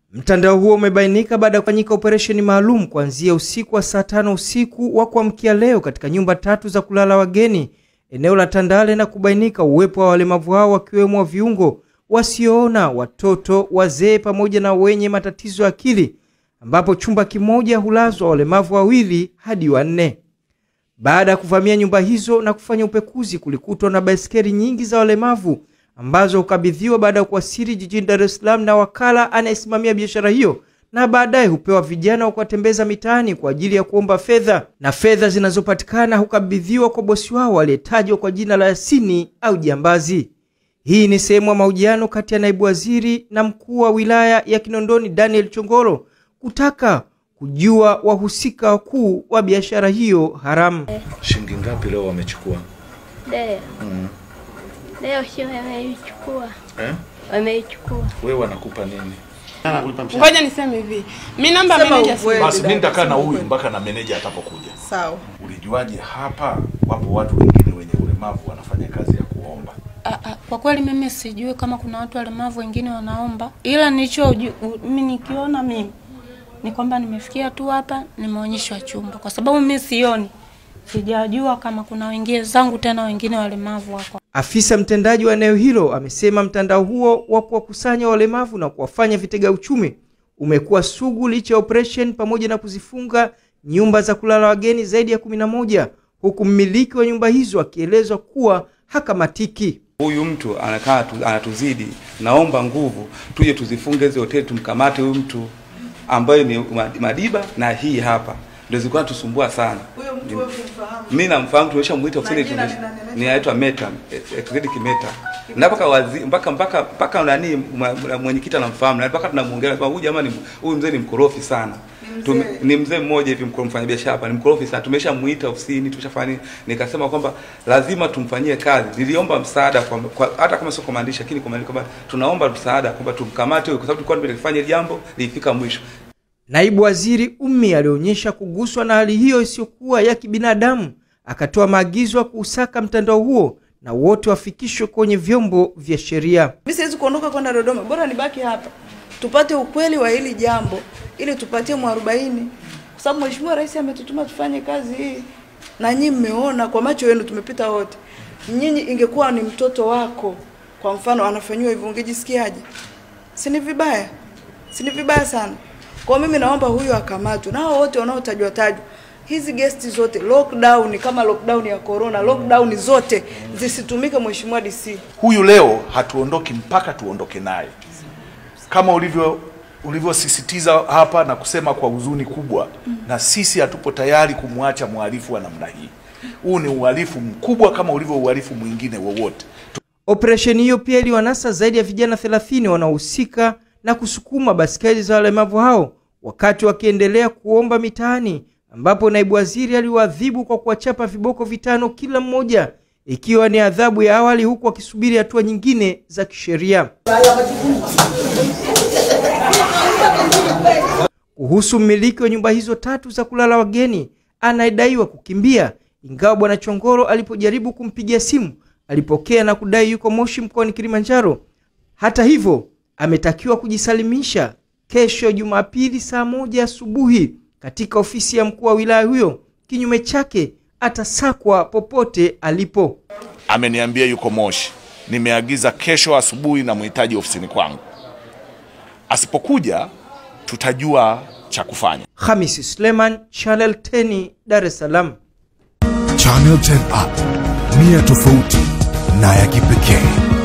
Mtandao huo umebainika baada ya kufanyika operesheni maalum kuanzia usiku wa saa tano usiku wa kuamkia leo katika nyumba tatu za kulala wageni eneo la Tandale na kubainika uwepo wa walemavu hao wakiwemo wa viungo, wasioona, watoto, wazee pamoja na wenye matatizo ya akili, ambapo chumba kimoja hulazwa walemavu wawili hadi wanne. Baada ya kuvamia nyumba hizo na kufanya upekuzi, kulikutwa na baiskeli nyingi za walemavu ambazo hukabidhiwa baada ya kuwasili jijini Dar es Salaam na wakala anayesimamia biashara hiyo, na baadaye hupewa vijana wa kuwatembeza mitaani kwa ajili ya kuomba fedha, na fedha zinazopatikana hukabidhiwa kwa bosi wao aliyetajwa kwa jina la Yasini au Jambazi. Hii ni sehemu ya mahojiano kati ya naibu waziri na mkuu wa wilaya ya Kinondoni Daniel Chongolo kutaka kujua wahusika wakuu wa biashara hiyo haramu. Shilingi ngapi leo wamechukua? Leo Mm. leo sio wameichukua, Eh? wameichukua. Wewe wanakupa nini? Ngoja niseme hivi, mi namba Sema meneja ukweli. Basi mimi nitakaa na Ukweli. huyu mpaka na meneja atapokuja. Sawa. Ulijuaje hapa wapo watu wengine wenye ulemavu wanafanya kazi ya kuomba? Ah, ah, kwa kweli mimi sijui kama kuna watu walemavu wengine wanaomba, ila nilicho mimi nikiona mimi ni kwamba nimefikia tu hapa, nimeonyeshwa chumba, kwa sababu mimi sioni, sijajua kama kuna wengine zangu tena wengine walemavu wako. Afisa mtendaji wa eneo hilo amesema mtandao huo wa kuwakusanya walemavu na kuwafanya vitega uchumi umekuwa sugu licha ya operation pamoja na kuzifunga nyumba za kulala wageni zaidi ya kumi na moja huku mmiliki wa nyumba hizo akielezwa kuwa hakamatiki. Huyu mtu anakaa tu, anatuzidi, naomba nguvu tuje tuzifunge hizo hoteli, tumkamate huyu mtu ambaye ni Ma- Madiba na hii hapa ndio zilikuwa tusumbua sana. Huyo mtu wewe kumfahamu? Mimi namfahamu, tumeshamuita ofisini, Majina tumesh- ni nani? ni anaitwa Meta Executive Meta na mpaka wazi mpaka mpaka mpaka nani mwa- mwa- mwenyekiti anamfahamu na mpaka tunamuongelea kwa huyu jamaa ni huyu mzee ni mkorofi sana. Ni Tume- mzee. ni mzee mmoja hivi mkoro mfanya biashara hapa ni mkorofi sana. Tumeshamuita ofisini, tumeshafanya nini? nikasema kwamba lazima tumfanyie kazi. Niliomba msaada kwa, kwa hata kama sio kwa maandishi lakini kwa maandishi kwamba tunaomba msaada kwamba tumkamate huyu kwa sababu tulikuwa tumefanya hili jambo lilifika mwisho. Naibu waziri Ummi alionyesha kuguswa na hali hiyo isiyokuwa ya kibinadamu, akatoa maagizo ya kuusaka mtandao huo na wote wafikishwe kwenye vyombo vya sheria. Mimi siwezi kuondoka kwenda Dodoma, bora nibaki hapa tupate ukweli wa hili jambo ili tupatie mwarobaini, kwa sababu Mheshimiwa Rais ametutuma tufanye kazi hii, na nyinyi mmeona kwa macho yenu, tumepita wote. Nyinyi ingekuwa ni mtoto wako kwa mfano anafanyiwa hivyo, ungejisikiaje? Si ni vibaya? Si ni vibaya sana? Kwa mimi naomba huyu akamatwe na hao wote wanaotajwa tajwa hizi gesti zote lockdown, kama lockdown ya corona, lockdown zote zisitumike, Mheshimiwa DC. Huyu leo hatuondoki mpaka tuondoke naye, kama ulivyo ulivyosisitiza hapa na kusema kwa huzuni kubwa, na sisi hatupo tayari kumwacha mhalifu wa namna hii. Huu ni uhalifu mkubwa kama ulivyo uhalifu mwingine wowote. Operesheni hiyo pia iliwanasa zaidi ya vijana 30 wanaohusika na kusukuma baskeli za walemavu hao wakati wakiendelea kuomba mitaani, ambapo naibu waziri aliwaadhibu kwa kuwachapa viboko vitano kila mmoja, ikiwa ni adhabu ya awali, huku wakisubiri hatua nyingine za kisheria. Kuhusu mmiliki wa nyumba hizo tatu za kulala wageni anayedaiwa kukimbia, ingawa bwana Chongoro alipojaribu kumpigia simu alipokea na kudai yuko Moshi mkoani Kilimanjaro. Hata hivyo, ametakiwa kujisalimisha kesho Jumapili saa moja asubuhi katika ofisi ya mkuu wa wilaya huyo. Kinyume chake atasakwa popote alipo. Ameniambia yuko Moshi, nimeagiza kesho asubuhi na mhitaji ofisini kwangu. Asipokuja tutajua cha kufanya. Hamisi Suleiman, Channel 10, Dar es Salaam. Channel 10 app, nia tofauti na ya kipekee.